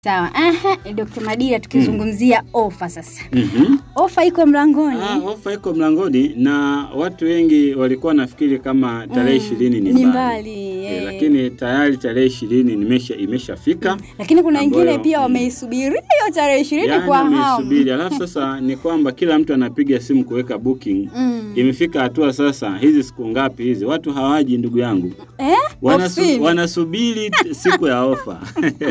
Sawa. Aha, Dr. Madira tukizungumzia ofa sasa. Mhm. Ofa iko mlangoni. Ah, ofa iko mlangoni na watu wengi walikuwa wanafikiri kama tarehe Mm, ishirini ni ni mbali, mbali, Eh, eh. lakini tayari tarehe ishirini nimesha imeshafika Lakini kuna wengine ambayo, pia mm, wameisubiria hiyo tarehe ishirini yani kwa hamu. ameisubiri. Alafu sasa ni kwamba kila mtu anapiga simu kuweka booking. Mm. Imefika hatua sasa, hizi siku ngapi hizi, watu hawaji ndugu yangu, Eh? Wanasu, Ofisini. wanasubiri t- siku ya ofa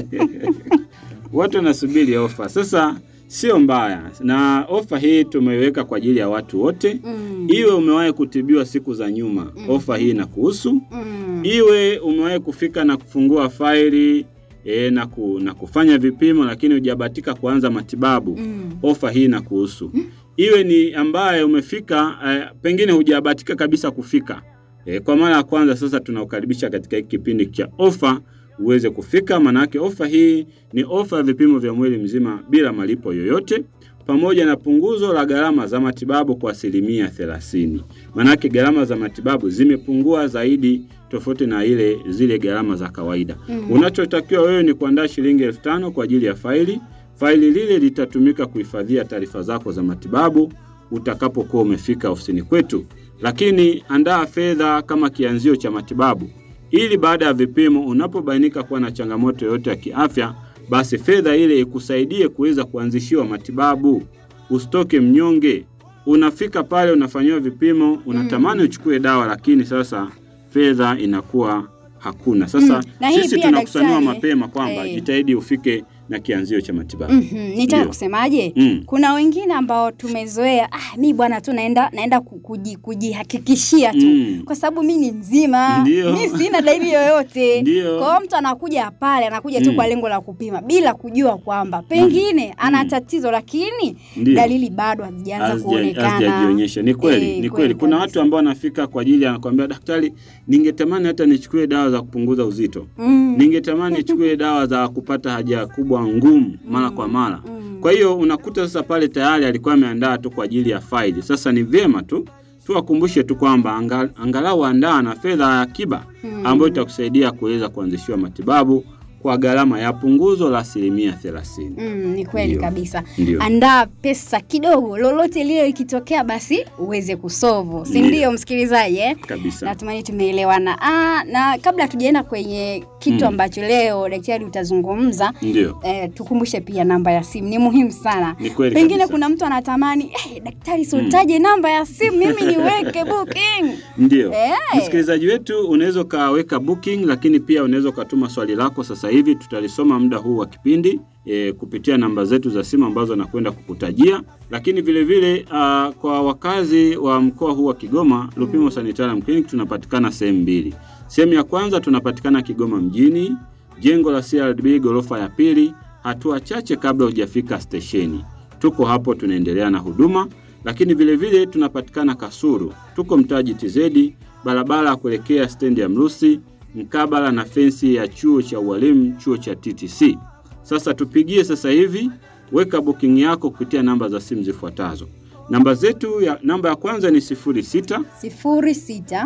watu wanasubiri ofa. Sasa sio mbaya, na ofa hii tumeiweka kwa ajili ya watu wote. Mm. Iwe umewahi kutibiwa siku za nyuma, ofa hii inakuhusu. Mm. Iwe umewahi kufika na kufungua faili e, na, ku, na kufanya vipimo lakini hujabahatika kuanza matibabu, Mm. ofa hii inakuhusu. Iwe ni ambaye umefika eh, pengine hujabahatika kabisa kufika e, kwa mara ya kwanza, sasa tunaukaribisha katika hiki kipindi cha ofa uweze kufika. Maanake ofa hii ni ofa ya vipimo vya mwili mzima bila malipo yoyote pamoja na punguzo la gharama za matibabu kwa asilimia thelathini. Maanake gharama za matibabu zimepungua zaidi tofauti na ile zile gharama za kawaida. Mm. Unachotakiwa wewe ni kuandaa shilingi elfu tano kwa ajili ya faili. Faili lile litatumika kuhifadhia taarifa zako za matibabu utakapokuwa umefika ofisini kwetu, lakini andaa fedha kama kianzio cha matibabu, ili baada ya vipimo, unapobainika kuwa na changamoto yoyote ya kiafya, basi fedha ile ikusaidie kuweza kuanzishiwa matibabu. Usitoke mnyonge. Unafika pale unafanyiwa vipimo, unatamani uchukue dawa, lakini sasa fedha inakuwa hakuna. Sasa Mm, na hii sisi pia tunakusanua daktari, mapema kwamba eh. jitahidi ufike na kianzio cha matibabu. Mhm, nitaka Ndio. kusemaje? Mm. Kuna wengine ambao tumezoea, ah, mi bwana tu naenda naenda ku- kuji- kujihakikishia tu Mm. kwa sababu mi ni mzima, Ndio. mi sina dalili yoyote. Ndio. Kwa hiyo mtu anakuja pale, anakuja tu Mm. kwa lengo la kupima bila kujua kwamba pengine ana Mm. tatizo, lakini Ndio. dalili bado hazijaanza Hazija- kuonekana. hazijajionyesha. Ni kweli, Eh, ni kweli kweli. Kuna kabisa. watu ambao wanafika kwa ajili ya anakuambia, daktari, ningetamani hata nichukue dawa za kupunguza uzito, Mm. ningetamani nichukue dawa za kupata haja kubwa ngumu mara kwa mara. Mm. Kwa hiyo unakuta sasa pale tayari alikuwa ameandaa tu kwa ajili ya faili. Sasa ni vyema tu tuwakumbushe tu kwamba anga, angalau andaa na fedha ya akiba Mm. ambayo itakusaidia kuweza kuanzishiwa matibabu kwa gharama ya punguzo la asilimia thelathini. Mm, ni kweli Ndio. kabisa. Ndio. Andaa pesa kidogo, lolote lile likitokea, basi uweze kusovu, si Ndio. ndio msikilizaji eh? Kabisa. Natumani tumeelewana. Ah, na kabla tujaenda kwenye kitu Mm. ambacho leo daktari utazungumza Ndio. eh, tukumbushe pia namba ya simu, ni muhimu sana. Ni kweli Pengine kabisa. kuna mtu anatamani eh, daktari sultaje namba ya simu mimi niweke booking. Ndio. Eh. Msikilizaji wetu unaweza ukaweka booking, lakini pia unaweza ukatuma swali lako sasa hivi, tutalisoma muda huu wa kipindi e, kupitia namba zetu za simu ambazo nakwenda kukutajia. Lakini vile vile uh, kwa wakazi wa mkoa huu wa Kigoma, Lupimo Sanitarium Clinic tunapatikana sehemu mbili. Sehemu ya kwanza tunapatikana Kigoma mjini, jengo la CRDB ghorofa ya pili, hatua chache kabla hujafika stesheni. Tuko hapo tunaendelea na huduma, lakini vile vile tunapatikana Kasuru, tuko mtaa GTZ, barabara ya kuelekea stendi ya Mrusi, mkabala na fensi ya chuo cha ualimu, chuo cha TTC. Sasa tupigie sasa hivi, weka booking yako kupitia namba za simu zifuatazo. Namba zetu ya namba ya kwanza ni 06 sifuri sita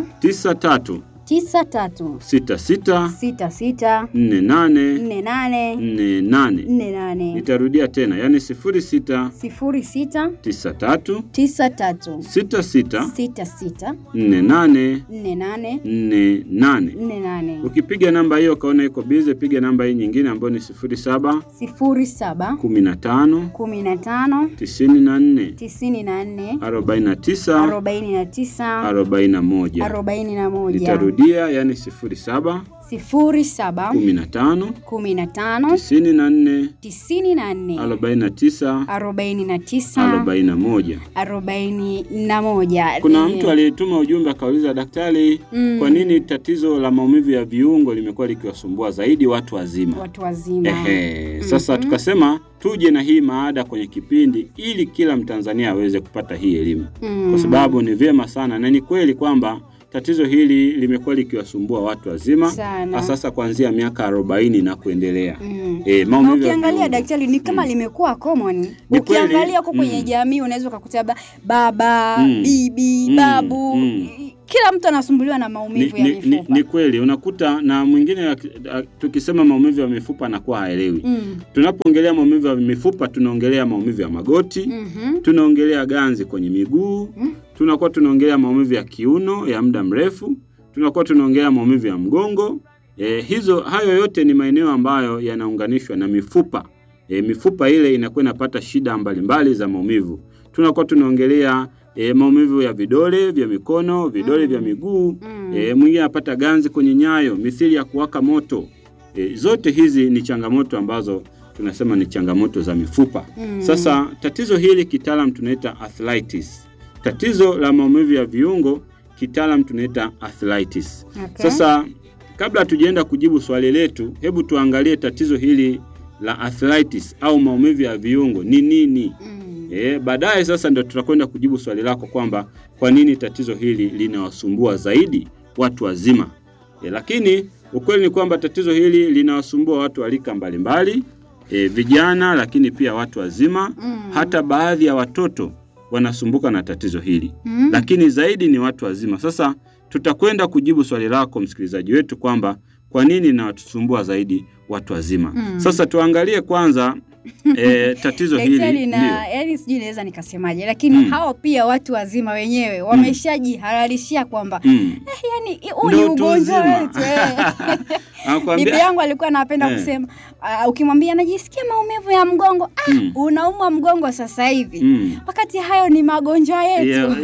93 tisa tatu 66 sita sita 48 nne nane 48. nne nane Nitarudia tena, yani 06 sifuri sita 93 tisa tatu 66 sita sita 48 nne nane 48. nne nane Ukipiga namba hiyo ukaona iko bize, piga namba hii nyingine ambayo ni 07 sifuri saba 15 kumi na tano 94 tisini na nne 49 arobaini na tisa 41. arobaini na moja Nitarudia, yani 07 sifuri saba 15 kumi na tano 94 tisini na nne 49 arobaini na tisa 41. arobaini na moja Kuna Eh, mtu aliyetuma ujumbe akauliza, daktari, Mm. kwa nini tatizo la maumivu ya viungo limekuwa likiwasumbua zaidi watu wazima? watu wazima Ehe, sasa tukasema tuje na hii maada kwenye kipindi ili kila Mtanzania aweze kupata hii elimu, Mm. kwa sababu ni vyema sana na ni kweli kwamba tatizo hili limekuwa likiwasumbua watu wazima Sana. sasa kuanzia miaka arobaini na kuendelea. Mm. E, Na maumivu ya ukiangalia viungo. daktari ni kama Mm. limekuwa common. Ni Ukiangalia kweli. huko kwenye Mm. jamii unaweza ukakuta ba- baba, Mm. bibi, Mm. babu Mm. kila mtu anasumbuliwa na Ni, maumivu ya ni, ni, mifupa. ni kweli unakuta na mwingine ak- ak- tukisema maumivu ya mifupa anakuwa haelewi. Mm. Tunapoongelea maumivu ya mifupa tunaongelea maumivu ya magoti, Mhm. tunaongelea ganzi kwenye miguu, Mm. tunakuwa tunaongelea maumivu ya kiuno ya muda mrefu, tunakuwa tunaongelea maumivu ya mgongo. E, hizo hayo yote ni maeneo ambayo yanaunganishwa na mifupa. E, mifupa ile inakuwa inapata shida mbalimbali za maumivu. Tunakuwa tunaongelea e, maumivu ya vidole vya mikono, vidole Mm. vya miguu. Mm. E, mwingine anapata ganzi kwenye nyayo, mithili ya kuwaka moto. E, zote hizi ni changamoto ambazo tunasema ni changamoto za mifupa. Mm. Sasa tatizo hili kitaalam tunaita arthritis. Tatizo la maumivu ya viungo kitaalam tunaita arthritis. Okay. Sasa kabla hatujaenda kujibu swali letu, hebu tuangalie tatizo hili la arthritis au maumivu ya viungo ni nini? Mm. E, baadaye sasa ndio tutakwenda kujibu swali lako kwamba kwa nini tatizo hili linawasumbua zaidi watu wazima. E, lakini ukweli ni kwamba tatizo hili linawasumbua watu wa rika mbalimbali, e, vijana lakini pia watu wazima, Mm. hata baadhi ya watoto wanasumbuka na tatizo hili. Mm. Lakini zaidi ni watu wazima. Sasa tutakwenda kujibu swali lako msikilizaji wetu kwamba kwa nini linawasumbua zaidi watu wazima. Mm. Sasa tuangalie kwanza e, tatizo hili Daktari na ndio. yani sijui naweza nikasemaje, lakini Mm. hao pia watu wazima wenyewe wameshajihalalishia kwamba Mm. yani huu ni Ndio utu ugonjwa uzima. wetu. eh. Bibi Anakuambia yangu alikuwa anapenda Eh. kusema uh, ukimwambia najisikia maumivu ya mgongo, ah, Mm. unaumwa mgongo sasa hivi mm. wakati hayo ni magonjwa yetu Yeah,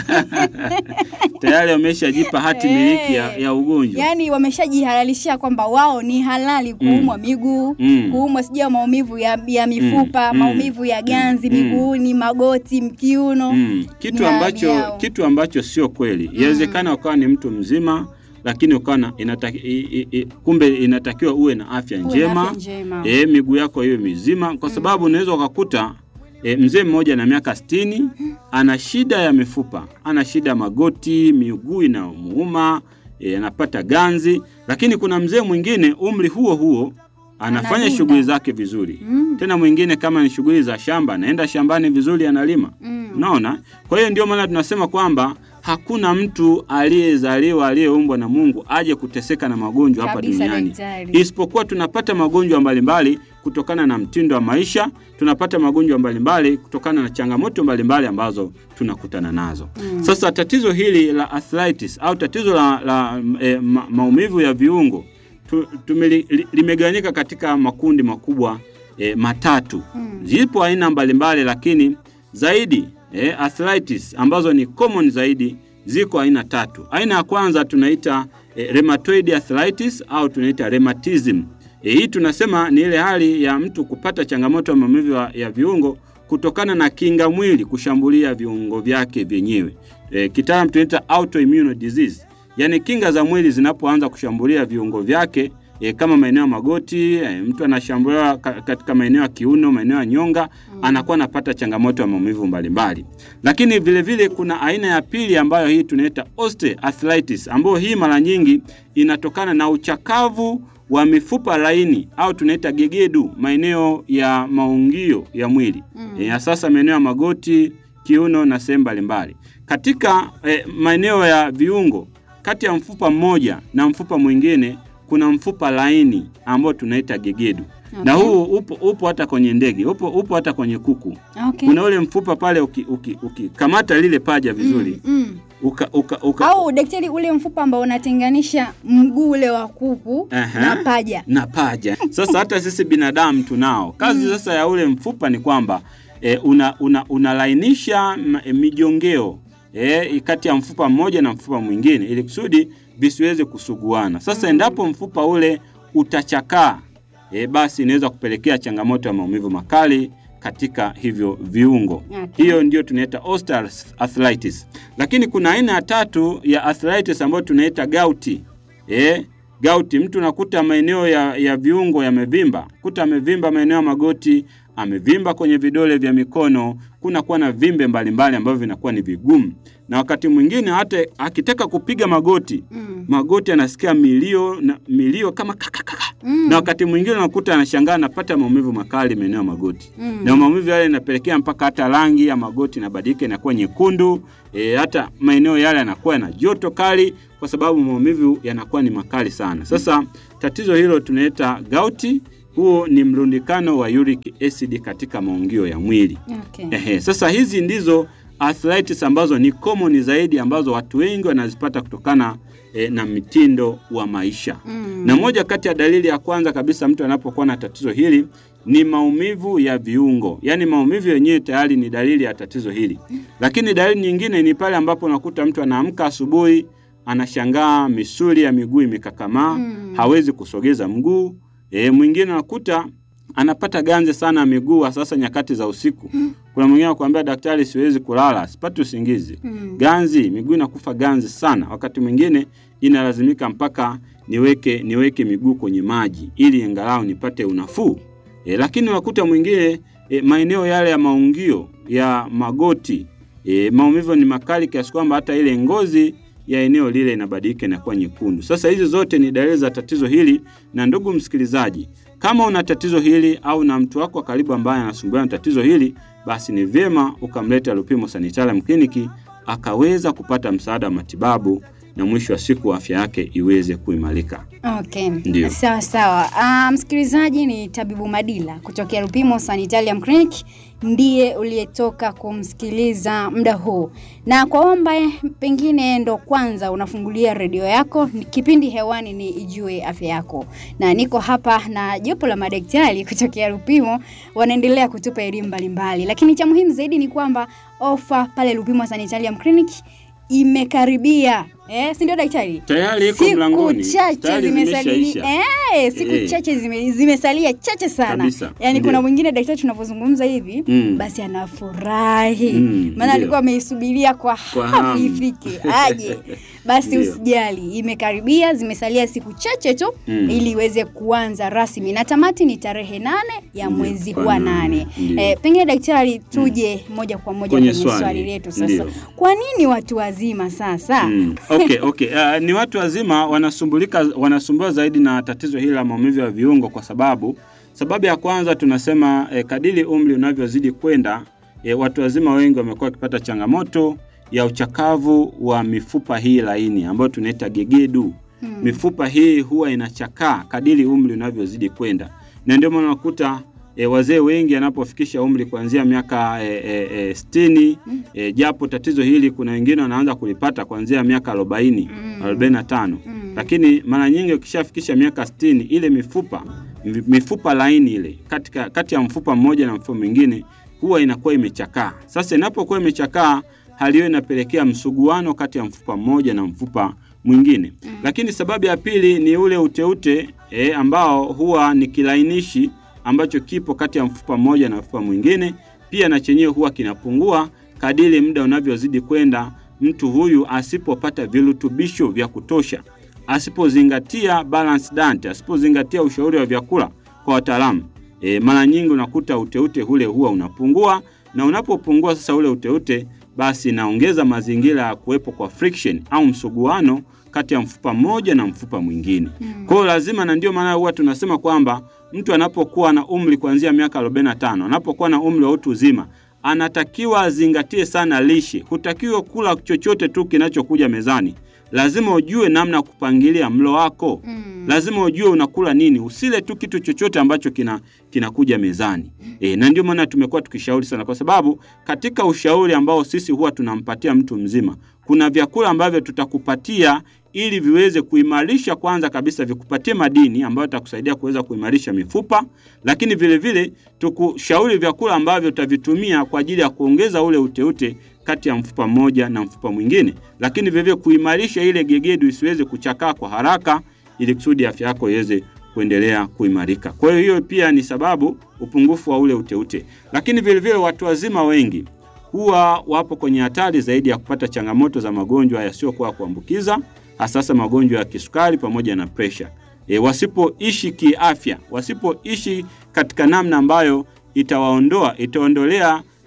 yeah. tayari wameshajipa hati miliki ya, ya ugonjwa yaani wameshajihalalishia kwamba wao ni halali kuumwa miguu Mm. kuumwa sijui maumivu ya, ya mifupa Mm. maumivu ya ganzi Mm. miguuni magoti mkiuno mm. kitu Ni ambacho hali yao. kitu ambacho sio kweli inawezekana ukawa ni mtu mzima lakini ukawa na inataki, i, i, i, kumbe inatakiwa uwe na afya Uwe na njema afya njema. e, miguu yako iwe mizima kwa sababu unaweza ukakuta e, mzee mmoja na miaka sitini ana shida ya mifupa ana shida ya magoti miguu inamuuma e, anapata ganzi lakini kuna mzee mwingine umri huo huo anafanya Analinda. shughuli zake vizuri Mm. tena mwingine kama ni shughuli za shamba anaenda shambani vizuri analima Mm. unaona kwa hiyo ndio maana tunasema kwamba hakuna mtu aliyezaliwa aliyeumbwa na mungu aje kuteseka na magonjwa hapa Kabisa, duniani daktari. isipokuwa tunapata magonjwa mbalimbali kutokana na mtindo wa maisha tunapata magonjwa mbalimbali kutokana na changamoto mbalimbali ambazo tunakutana nazo Mm. sasa tatizo hili la arthritis au tatizo la, la e, ma, maumivu ya viungo tu, tumeli, li, limegawanyika katika makundi makubwa e, matatu Mm. zipo aina mbalimbali lakini zaidi eh, arthritis ambazo ni common zaidi ziko aina tatu. Aina ya kwanza tunaita eh, rheumatoid arthritis au tunaita rheumatism. Eh, hii tunasema ni ile hali ya mtu kupata changamoto ya maumivu ya, ya viungo kutokana na kinga mwili kushambulia viungo vyake vyenyewe. Eh, kitaalamu tunaita autoimmune disease. Yaani kinga za mwili zinapoanza kushambulia viungo vyake e, kama maeneo ya magoti e, mtu anashambuliwa ka, katika maeneo ya kiuno, maeneo ya nyonga mm. anakuwa anapata changamoto ya maumivu mbalimbali. Lakini vile vile kuna aina ya pili ambayo hii tunaita osteoarthritis, ambayo hii mara nyingi inatokana na uchakavu wa mifupa laini au tunaita gegedu, maeneo ya maungio ya mwili Mm. e, sasa maeneo ya magoti, kiuno na sehemu mbalimbali. Katika e, maeneo ya viungo kati ya mfupa mmoja na mfupa mwingine kuna mfupa laini ambao tunaita gegedu Okay. na huu upo, upo hata kwenye ndege upo, upo hata kwenye kuku Okay. kuna ule mfupa pale ukikamata uki, uki, ukikamata lile paja vizuri Mm, mm. uka, uka, uka, au daktari ule mfupa ambao unatenganisha mguu ule wa kuku Aha. na paja na paja. Sasa hata sisi binadamu tunao kazi. Sasa ya ule mfupa ni kwamba e, una, una, unalainisha ma- e, mijongeo e, kati ya mfupa mmoja na mfupa mwingine ili kusudi visiweze kusuguana. Sasa endapo mfupa ule utachakaa e, basi inaweza kupelekea changamoto ya maumivu makali katika hivyo viungo. Okay. Hiyo ndio tunaita osteoarthritis. Lakini kuna aina ya tatu ya arthritis ambayo tunaita gauti. Eh, gauti mtu nakuta maeneo ya, ya viungo yamevimba, kuta amevimba maeneo ya magoti, amevimba kwenye vidole vya mikono, kuna kuwa na vimbe mbalimbali ambavyo vinakuwa ni vigumu. na wakati mwingine hata akitaka kupiga magoti Mm. magoti anasikia milio na milio kama kakakaka Mm. na wakati mwingine unakuta anashangaa anapata maumivu makali maeneo ya magoti Mm. na maumivu yale yanapelekea mpaka hata rangi ya magoti inabadilika inakuwa nyekundu e, hata maeneo yale yanakuwa yana joto kali kwa sababu maumivu yanakuwa ni makali sana. Sasa tatizo hilo tunaita gauti. Huo ni mrundikano wa uric acid katika maungio ya mwili. Okay. Ehe, sasa hizi ndizo arthritis ambazo ni common zaidi ambazo watu wengi wanazipata kutokana e, na mitindo wa maisha. Mm. Na moja kati ya dalili ya kwanza kabisa mtu anapokuwa na tatizo hili ni maumivu ya viungo, yaani maumivu yenyewe tayari ni dalili ya tatizo hili. Lakini dalili nyingine ni pale ambapo unakuta mtu anaamka asubuhi anashangaa misuli ya miguu imekakamaa, Mm. hawezi kusogeza mguu. E, mwingine unakuta anapata ganzi sana ya miguu, sasa nyakati za usiku. Kuna mwingine anakuambia daktari, siwezi kulala, sipati usingizi Mm. ganzi miguu inakufa ganzi sana. Wakati mwingine inalazimika mpaka niweke niweke miguu kwenye maji ili angalau nipate unafuu. E, lakini unakuta mwingine e, maeneo yale ya maungio ya magoti e, maumivu ni makali kiasi kwamba hata ile ngozi ya eneo lile inabadilika inakuwa nyekundu. Sasa hizi zote ni dalili za tatizo hili, na ndugu msikilizaji, kama una tatizo hili au na mtu wako wa karibu ambaye anasumbuliwa na tatizo hili, basi ni vyema ukamleta Lupimo Sanitarium Clinic akaweza kupata msaada wa matibabu na mwisho wa siku afya yake iweze kuimarika. Okay. Ndio. Sawa sawa. Ah, msikilizaji ni Tabibu Madila kutokea Lupimo Sanitarium Clinic ndiye uliyetoka kumsikiliza muda huu, na kwa omba pengine ndo kwanza unafungulia redio yako, ni- kipindi hewani ni Ijue Afya Yako, na niko hapa na jopo la madaktari kutokea Lupimo wanaendelea kutupa elimu mbalimbali, lakini cha muhimu zaidi ni kwamba ofa pale Lupimo Sanitarium Clinic imekaribia eh, si ndio daktari? Tayari iko siku mlangoni, chache tayari zimesalia zimeshaisha. eh, siku Eh. chache zime, zimesalia chache sana Kabisa, yaani ndio. kuna mwingine daktari tunavyozungumza hivi Mm. basi anafurahi Mm, maana ndio. alikuwa ameisubiria kwa Kwa hamu hamu. ifike aje basi Ndio. usijali imekaribia zimesalia siku chache tu Mm. ili iweze kuanza rasmi na tamati ni tarehe nane ya Ndio, mwezi kwa huu wa nane, nane ndio. eh, pengine daktari tuje moja kwa moja Kwenye kwenye, swali, swali letu sasa ndio. kwa nini watu wazima sasa Mm. Okay, okay. Uh, ni watu wazima wanasumbulika wanasumbua zaidi na tatizo hili la maumivu ya viungo kwa sababu sababu ya kwanza tunasema eh, kadiri umri unavyozidi kwenda eh, watu wazima wengi wamekuwa wakipata changamoto ya uchakavu wa mifupa hii laini ambayo tunaita gegedu. Hmm. Mifupa hii huwa inachakaa kadiri umri unavyozidi kwenda, na ndio maana unakuta e, wazee wengi anapofikisha umri kuanzia miaka e, e, e, sitini Mm. e, japo tatizo hili kuna wengine wanaanza kulipata kuanzia miaka arobaini Mm. arobaini na tano Mm. lakini mara nyingi ukishafikisha miaka sitini ile mifupa mi- mifupa laini ile katika, kati ya mfupa mmoja na mfupa mwingine huwa inakuwa imechakaa. Sasa inapokuwa imechakaa, hali hiyo inapelekea msuguano kati ya mfupa mmoja na mfupa mwingine. Mm. Lakini sababu ya pili ni ule uteute e, ambao huwa ni kilainishi ambacho kipo kati ya mfupa mmoja na mfupa mwingine, pia na chenyewe huwa kinapungua kadiri muda unavyozidi kwenda, mtu huyu asipopata virutubisho vya kutosha, asipozingatia balanced diet, asipozingatia ushauri wa vyakula kwa wataalamu e, mara nyingi unakuta uteute ule huwa unapungua, na unapopungua sasa ule uteute, basi inaongeza mazingira ya kuwepo kwa friction au msuguano kati ya mfupa mmoja na mfupa mwingine. Mm. Kwa hiyo lazima, na ndio maana huwa tunasema kwamba mtu anapokuwa na umri kuanzia miaka 45, anapokuwa na umri wa utu uzima, anatakiwa azingatie sana lishe. Hutakiwa kula chochote tu kinachokuja mezani. Lazima ujue namna ya kupangilia mlo wako. Mm. Lazima ujue unakula nini. Usile tu kitu chochote ambacho kina kinakuja mezani. E, na ndio maana tumekuwa tukishauri sana, kwa sababu katika ushauri ambao sisi huwa tunampatia mtu mzima, kuna vyakula ambavyo tutakupatia ili viweze kuimarisha, kwanza kabisa vikupatie madini ambayo itakusaidia kuweza kuimarisha mifupa, lakini vile vile tukushauri vyakula ambavyo utavitumia kwa ajili ya kuongeza ule uteute kati ya mfupa mmoja na mfupa mwingine, lakini vile vile kuimarisha ile gegedu isiweze kuchakaa kwa haraka, ili kusudi afya yako iweze kuendelea kuimarika. Kwa hiyo hiyo pia ni sababu upungufu wa ule uteute, lakini vile vile watu wazima wengi huwa wapo kwenye hatari zaidi ya kupata changamoto za magonjwa yasiyokuwa ya kuambukiza, hasasa magonjwa ya kisukari pamoja na presha. E, wasipoishi kiafya, wasipoishi katika namna ambayo itawaondoa itaondolea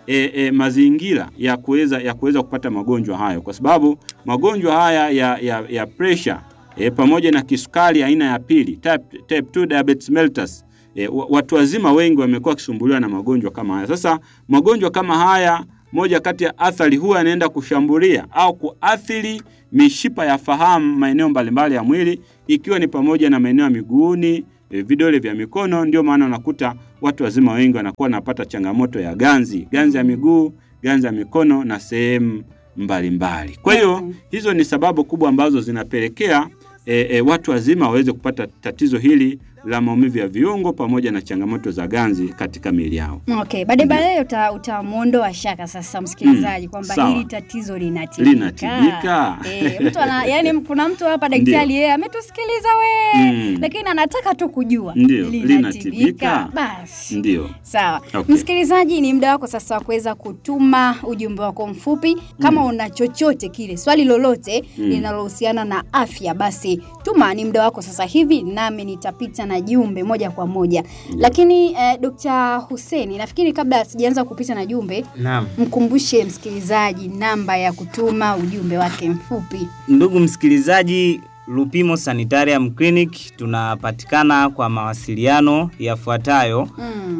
e, e, mazingira ya kuweza ya kuweza kupata magonjwa hayo, kwa sababu magonjwa haya ya, ya, ya pressure e, pamoja na kisukari aina ya pili type, type 2 diabetes mellitus e, wa- watu wazima wengi wamekuwa wakisumbuliwa na magonjwa kama haya. Sasa magonjwa kama haya, moja kati ya athari huwa yanaenda kushambulia au kuathiri mishipa ya fahamu maeneo mbalimbali ya mwili, ikiwa ni pamoja na maeneo ya miguuni, e, vidole vya mikono. Ndio maana unakuta watu wazima wengi wanakuwa wanapata changamoto ya ganzi, ganzi ya miguu, ganzi ya mikono na sehemu mbalimbali. Kwa hiyo Okay. hizo ni sababu kubwa ambazo zinapelekea e, e, watu wazima waweze kupata tatizo hili la maumivu ya viungo pamoja na changamoto za ganzi katika miili yao. Okay, baadaye baadaye uta, utamwondoa shaka sasa msikilizaji Mm, kwamba sawa. hili tatizo linatibika. Linatibika. Eh, mtu ana, yani kuna mtu hapa daktari Ndio. yeye ametusikiliza we Mm. lakini anataka tu kujua Ndio, linatibika. Basi. Ndio. Sawa. Okay. Msikilizaji, ni muda wako sasa wa kuweza kutuma ujumbe wako mfupi. Kama una chochote kile, swali lolote Mm. linalohusiana na afya, basi tuma. Ni muda wako sasa hivi, nami nitapita na jumbe moja kwa moja. Lakini eh, Dr. Hussein, nafikiri kabla sijaanza kupita na jumbe, Naam. mkumbushe msikilizaji namba ya kutuma ujumbe wake mfupi. Ndugu msikilizaji, Lupimo Sanitarium Clinic tunapatikana kwa mawasiliano yafuatayo Mm.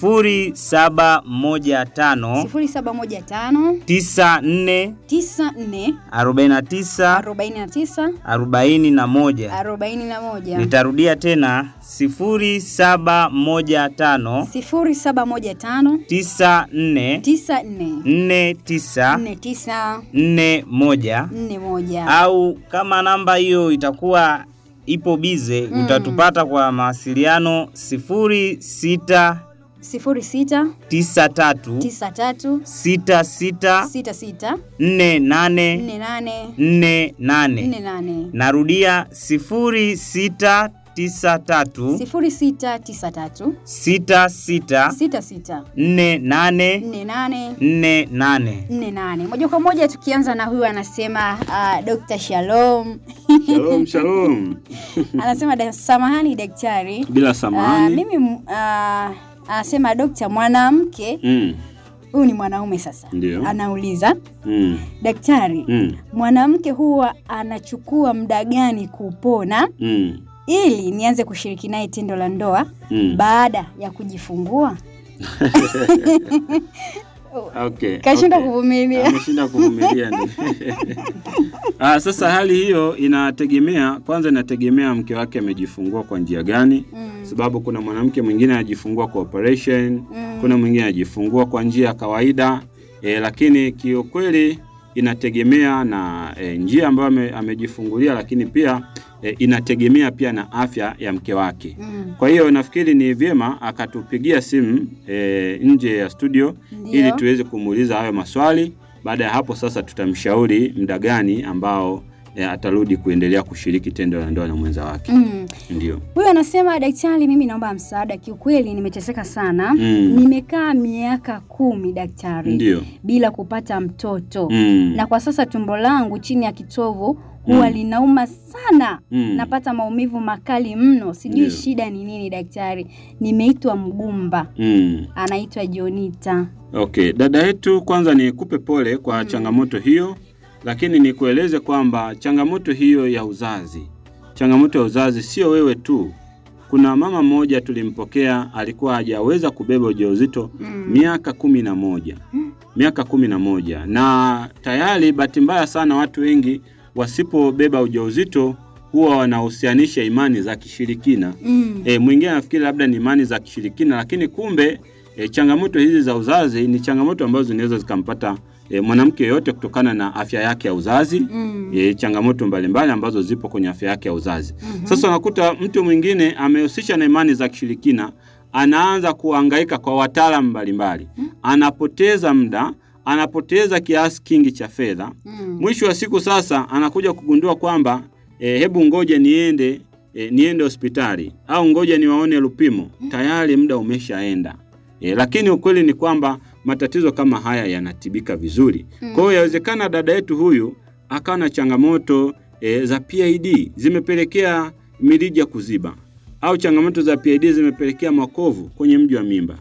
0715 0715 94 94 49 49 41. 41 Nitarudia tena 0715 0715 94 94 49 49 41 41 au kama namba hiyo itakuwa ipo bize Mm. utatupata kwa mawasiliano 06 06 93 93 66 66 48 48 48 48 narudia 06 93 0693 66 66 48 48 48 48 moja kwa moja tukianza na huyu anasema uh, Dr. Shalom Shalom, shalom. anasema da, samahani daktari Bila uh, samahani. mimi uh, anasema dokta mwanamke Mm, huyu ni mwanaume sasa Ndio. anauliza mm, daktari mm, mwanamke huwa anachukua muda gani kupona mm, ili nianze kushiriki naye tendo la ndoa mm. baada ya kujifungua Okay, kashinda okay. kuvumilia ameshinda kuvumilia ni. Ah, sasa hali hiyo inategemea kwanza, inategemea mke wake amejifungua kwa njia gani, Mm, sababu kuna mwanamke mwingine anajifungua kwa operation, mm, kuna mwingine anajifungua kwa njia ya kawaida e, lakini kiukweli inategemea na e, njia ambayo ame, amejifungulia, lakini pia e, inategemea pia na afya ya mke wake. mm, Kwa hiyo nafikiri ni vyema akatupigia simu e, nje ya studio Ndio. ili tuweze kumuuliza hayo maswali. Baada ya hapo sasa tutamshauri muda gani ambao e, atarudi kuendelea kushiriki tendo la ndoa na mwenza wake. mm. Ndio. huyu anasema daktari mimi naomba msaada kiukweli nimeteseka sana Mm. nimekaa miaka kumi daktari Ndio. bila kupata mtoto Mm. na kwa sasa tumbo langu chini ya kitovu huwa Mm. linauma sana Mm. napata maumivu makali mno sijui Ndio. shida ni nini daktari nimeitwa mgumba Mm. anaitwa jonita Okay, dada yetu, kwanza nikupe pole kwa changamoto hiyo, lakini nikueleze kwamba changamoto hiyo ya uzazi, changamoto ya uzazi sio wewe tu. Kuna mama mmoja tulimpokea, alikuwa hajaweza kubeba ujauzito Mm. miaka kumi na moja miaka kumi na moja na tayari, bahati mbaya sana, watu wengi wasipobeba ujauzito huwa wanahusianisha imani za kishirikina. mm. E, mwingine anafikiri labda ni imani za kishirikina, lakini kumbe e, changamoto hizi za uzazi ni changamoto ambazo zinaweza zikampata e, mwanamke yoyote kutokana na afya yake ya uzazi Mm. e, changamoto mbalimbali ambazo zipo kwenye afya yake ya uzazi. Mhm. Sasa unakuta mtu mwingine amehusisha na imani za kishirikina, anaanza kuhangaika kwa wataalamu mbalimbali, anapoteza muda, anapoteza kiasi kingi cha fedha. Mm. Mwisho wa siku sasa anakuja kugundua kwamba e, hebu ngoja niende e, niende hospitali au ngoja niwaone Lupimo, tayari muda umeshaenda. E, lakini ukweli ni kwamba matatizo kama haya yanatibika vizuri. Mm. Kwa hiyo yawezekana dada yetu huyu akawa na changamoto e, za PID zimepelekea mirija kuziba au changamoto za PID zimepelekea makovu kwenye mji wa mimba. Mm.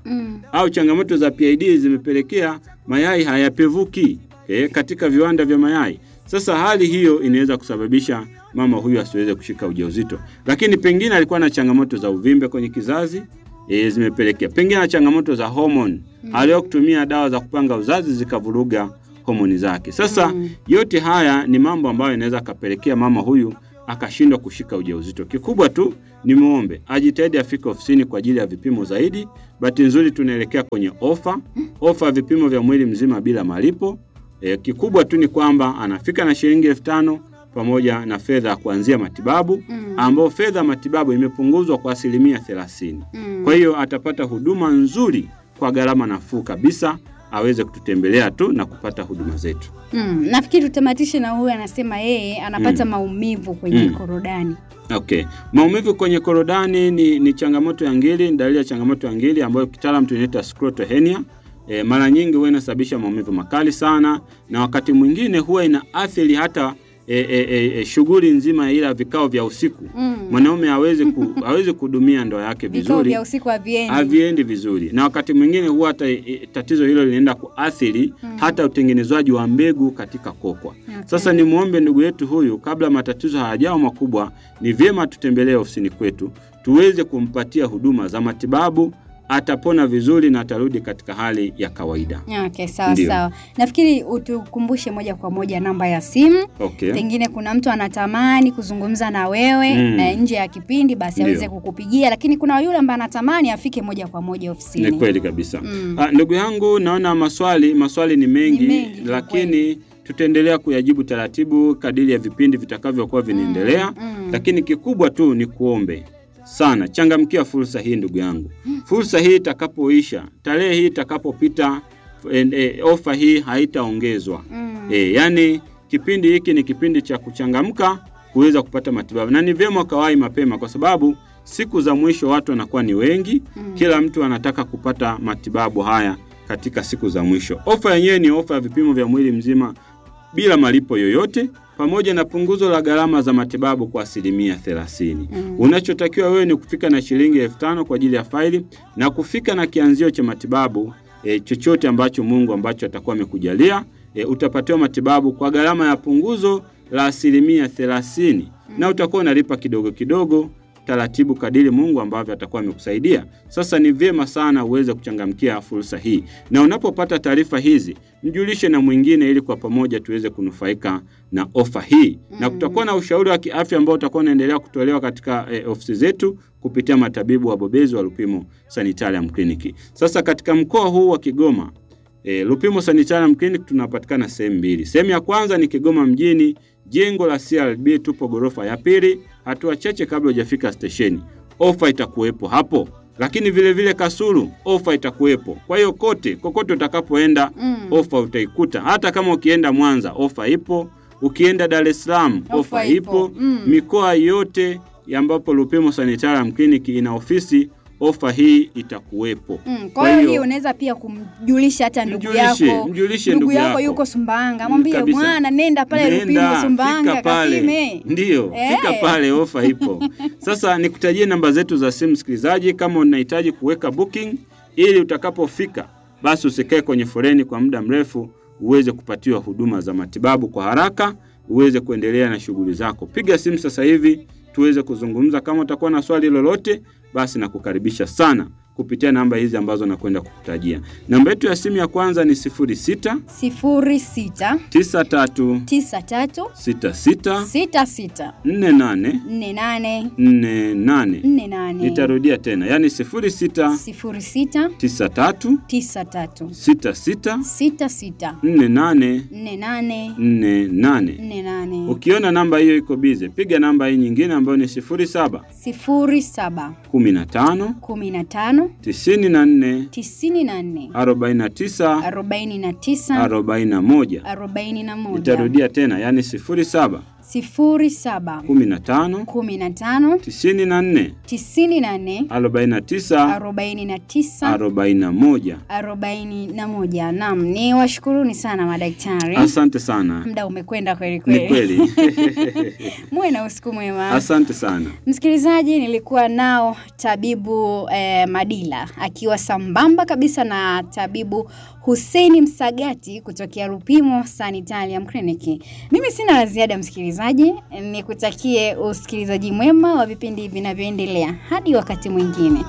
au changamoto za PID zimepelekea mayai hayapevuki e, katika viwanda vya mayai. Sasa hali hiyo inaweza kusababisha mama huyu asiweze kushika ujauzito, lakini pengine alikuwa na changamoto za uvimbe kwenye kizazi e, zimepelekea pengine na changamoto za homoni mm. aliwa kutumia dawa za kupanga uzazi zikavuruga homoni zake. Sasa Mm. yote haya ni mambo ambayo inaweza akapelekea mama huyu akashindwa kushika ujauzito. Kikubwa tu ni muombe ajitahidi afike ofisini kwa ajili ya vipimo zaidi. Bahati nzuri tunaelekea kwenye ofa, ofa ya vipimo vya mwili mzima bila malipo. E, kikubwa tu ni kwamba anafika na shilingi elfu tano pamoja na fedha ya kuanzia matibabu Mm. ambao fedha ya matibabu imepunguzwa kwa asilimia thelathini. Mm. Kwa hiyo atapata huduma nzuri kwa gharama nafuu kabisa, aweze kututembelea tu na kupata huduma zetu. Mm. Nafikiri tutamatishe na huyu anasema yeye anapata maumivu kwenye Mm. korodani. Okay. Maumivu kwenye korodani ni, ni changamoto ya ngiri, ni dalili ya changamoto ya ngiri ambayo kitaalamu tunaita scrotal hernia. E, mara nyingi huwa inasababisha maumivu makali sana na wakati mwingine huwa inaathiri hata e, e, e, e, shughuli nzima ya ila vikao vya usiku. Mm. Mwanaume hawezi ku, hawezi kuhudumia ndoa yake Vikao vizuri. vya usiku haviendi. haviendi vizuri, na wakati mwingine huwa hata e, tatizo hilo linaenda kuathiri Mm. hata utengenezwaji wa mbegu katika kokwa. Okay. Sasa ni muombe ndugu yetu huyu, kabla matatizo hayajawa makubwa, ni vyema tutembelee ofisini kwetu tuweze kumpatia huduma za matibabu, atapona vizuri na atarudi katika hali ya kawaida. Okay, sawa Ndio. sawa. Nafikiri utukumbushe moja kwa moja namba ya simu. Okay. Pengine kuna mtu anatamani kuzungumza na wewe Mm. eh, nje ya kipindi, basi Ndio. aweze kukupigia, lakini kuna yule ambaye anatamani afike moja kwa moja ofisini. Ni kweli kabisa. Mm. Ah, ndugu yangu, naona maswali maswali ni mengi, Ni mengi, kwa lakini tutaendelea kuyajibu taratibu kadiri ya vipindi vitakavyokuwa vinaendelea. Mm. Lakini kikubwa tu ni kuombe sana, changamkia fursa hii ndugu yangu. Fursa hii itakapoisha, tarehe hii itakapopita, e, e, ofa hii haitaongezwa. Mm. E, yani kipindi hiki ni kipindi cha kuchangamka kuweza kupata matibabu, na ni vyema ukawahi mapema, kwa sababu siku za mwisho watu wanakuwa ni wengi. Mm. Kila mtu anataka kupata matibabu haya katika siku za mwisho. Ofa yenyewe ni ofa ya vipimo vya mwili mzima bila malipo yoyote pamoja na punguzo la gharama za matibabu kwa asilimia thelathini. Mm. Unachotakiwa wewe ni kufika na shilingi elfu tano kwa ajili ya faili na kufika na kianzio cha matibabu e, chochote ambacho Mungu ambacho atakuwa amekujalia e, utapatiwa matibabu kwa gharama ya punguzo la asilimia thelathini na utakuwa unalipa kidogo kidogo taratibu kadiri Mungu ambavyo atakuwa amekusaidia. Sasa ni vyema sana uweze kuchangamkia fursa hii, na unapopata taarifa hizi mjulishe na mwingine, ili kwa pamoja tuweze kunufaika na ofa hii na Mm. kutakuwa na ushauri wa kiafya ambao utakuwa unaendelea kutolewa katika eh, ofisi zetu kupitia matabibu wabobezi wa Lupimo Sanitarium Clinic. Sasa katika mkoa huu wa Kigoma E, Lupimo Sanitarium Clinic tunapatikana sehemu mbili. Sehemu ya kwanza ni Kigoma mjini, jengo la CRB, tupo ghorofa ya pili, hatua chache kabla hujafika stesheni. Ofa itakuwepo hapo, lakini vile vile Kasulu ofa itakuwepo. Kwa hiyo kote kokote utakapoenda Mm. ofa utaikuta. Hata kama ukienda Mwanza ofa ipo, ukienda Dar es Salaam Ofa ofa ipo. ipo. Mm. Mikoa yote ambapo Lupimo Sanitarium Clinic ina ofisi, ofa hii itakuwepo. Mm, kwa hiyo hii unaweza pia kumjulisha hata ndugu Mjulishe, yako. mjulishe ndugu ndugu yako yako. yuko Sumbawanga, Mm, mwambie kabisa. bwana, nenda pale Lupimo Nenda, Sumbawanga fika pale. kapime. Ndiyo, Eh. fika pale, ofa ipo. Sasa nikutajie namba zetu za simu, msikilizaji, kama unahitaji kuweka booking ili utakapofika basi usikae kwenye foleni kwa muda mrefu, uweze kupatiwa huduma za matibabu kwa haraka, uweze kuendelea na shughuli zako. Piga simu sasa hivi tuweze kuzungumza. Kama utakuwa na swali lolote, basi nakukaribisha sana kupitia namba hizi ambazo nakwenda kukutajia. Namba yetu ya simu ya kwanza ni 06 sifuri sita 93 tisa tatu 66 sita sita 48 nne nane 48. nne nane Nitarudia tena, yaani 06 sifuri sita 93 tisa tatu 66 sita sita 48 nne nane 48. nne nane Ukiona namba hiyo iko bize, piga namba hii nyingine ambayo ni 07 sifuri saba 15 kumi na tano 94 tisini na nne 49 arobaini na tisa 41. arobaini na moja Nitarudia tena, yaani 07 07 15 15 94 94 49 49 41. 41. Naam, ni washukuruni sana madaktari. Asante sana. Muda umekwenda kweli Ni kweli. kweli. Muwe na usiku mwema. Asante sana. Msikilizaji, nilikuwa nao tabibu eh, Madila akiwa sambamba kabisa na tabibu Hussein Msagati kutokea Rupimo Sanitarium Clinic. Mimi sina la ziada msikilizaji, nikutakie usikilizaji mwema wa vipindi vinavyoendelea hadi wakati mwingine.